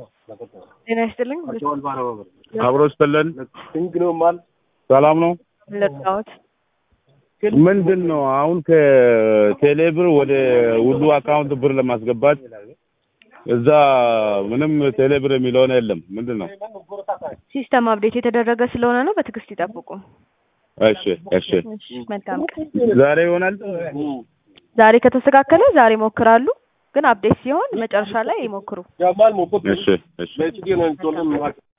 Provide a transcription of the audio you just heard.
ጤና ይስጥልኝ። አብሮ ስትለን ሰላም ነው። ለጣሁት ምንድን ነው አሁን ከቴሌብር ወደ ሁሉ አካውንት ብር ለማስገባት እዛ ምንም ቴሌብር የሚለውን የለም። ምንድን ነው? ሲስተም አፕዴት የተደረገ ስለሆነ ነው። በትዕግስት ይጠብቁ። እሺ እሺ። እሺ፣ መልካም ቀን። ዛሬ ይሆናል። ዛሬ ከተስተካከለ ዛሬ ይሞክራሉ፣ ግን አፕዴት ሲሆን መጨረሻ ላይ ይሞክሩ። እሺ እሺ።